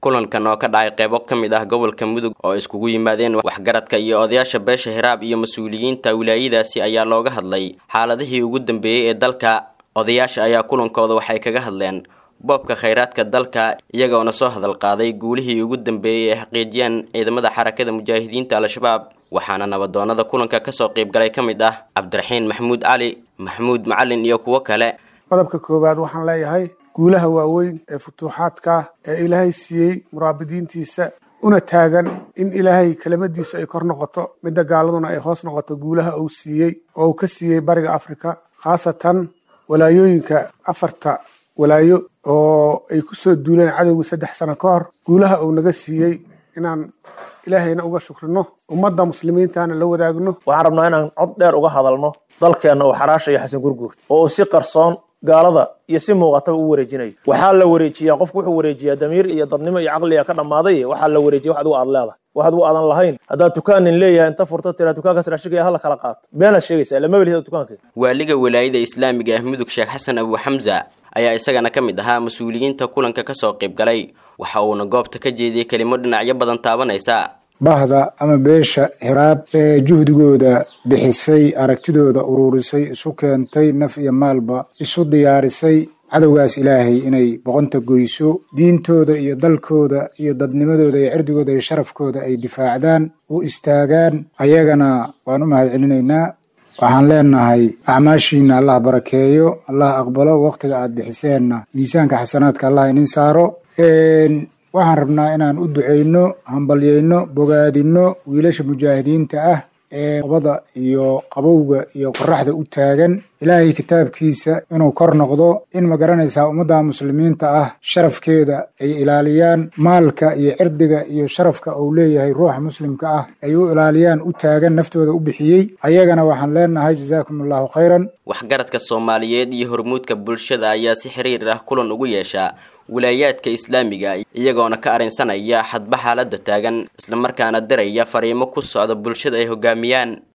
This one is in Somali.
kulankan oo ka dhacay qeybo ka mid ah gobolka mudug oo iskugu yimaadeen waxgaradka iyo odayaasha beesha hiraab iyo mas-uuliyiinta wilaayadaasi ayaa looga hadlay xaaladihii ugu dambeeyey ee dalka odayaasha ayaa kulankooda waxay kaga hadleen boobka khayraadka dalka iyagoona soo hadal qaaday guulihii ugu dambeeyey ay xaqiijiyeen ciidamada xarakada mujaahidiinta al-shabaab waxaana nabadoonada kulanka kasoo qeybgalay ka mid ah cabdiraxiin maxamuud cali maxamuud macalin iyo kuwo kale qodobka koowaad waxaan leeyahay guulaha waaweyn ee futuuxaadka ee ilaahay siiyey muraabidiintiisa una taagan in ilaahay kelimadiisu ay kor noqoto midda gaaladuna ay hoos noqoto guulaha uu siiyey oo uu ka siiyey bariga afrika khaasatan walaayooyinka afarta walaayo oo ay ku soo duuleen cadowgii saddex sano ka hor guulaha uu naga siiyey inaan ilaahayna uga shukrino ummadda muslimiintana la wadaagno waxaan rabnaa inaan cod dheer uga hadalno dalkeenna uu xaraashaya xasan gurguur oo uu si qarsoon gaalada iyo si muuqataba u wareejinayo waxaa la wareejiyaa qofku wuxuu wareejiyaa damiir iyo dadnimo iyo caqliga ka dhammaaday waxaa la wareejiya wax adigu aad leedahay wax adigu aadan lahayn haddaad dukaanin leeyahay inta furto tiraa dukaankaas raashigaya hala kala qaato beenaad sheegaysaa lama welihid dukaanka waaliga walaayada islaamiga ah mudug sheekh xasan abu xamza ayaa isagana ka mid ahaa mas-uuliyiinta kulanka kasoo qaybgalay waxa uuna goobta ka jeediyey kelimo dhinacyo badan taabanaysa bahda ama beesha hiraab ee juhdigooda bixisay aragtidooda uruurisay isu keentay naf iyo maalba isu diyaarisay cadowgaas ilaahay inay boqonta goyso diintooda iyo dalkooda iyo dadnimadooda iyo cirdigooda iyo sharafkooda ay difaacdaan u istaagaan ayagana waan u mahad celinaynaa waxaan leenahay acmaashiina allah barakeeyo allah aqbalo wakhtiga aad bixiseenna miisaanka xasanaadka allah inin saaro waxaan rabnaa inaan u duceyno hambalyeyno bogaadino wiilasha mujaahidiinta ah ee qabada iyo qabowga iyo qoraxda u taagan ilaahay kitaabkiisa inuu kor noqdo in ma garanaysaa ummadda muslimiinta ah sharafkeeda ay ilaaliyaan maalka iyo cirdiga iyo sharafka uu leeyahay ruuxa muslimka ah ay u ilaaliyaan u taagan naftooda u bixiyey ayagana waxaan leenahay jazaakum allahu khayran waxgaradka soomaaliyeed iyo hormuudka bulshada ayaa si xiriir ah kulan ugu yeeshaa wilaayaadka islaamiga iyagoona ka arrinsanaya xadba xaaladda taagan islamarkaana diraya fariimo ku socda bulshada ay hogaamiyaan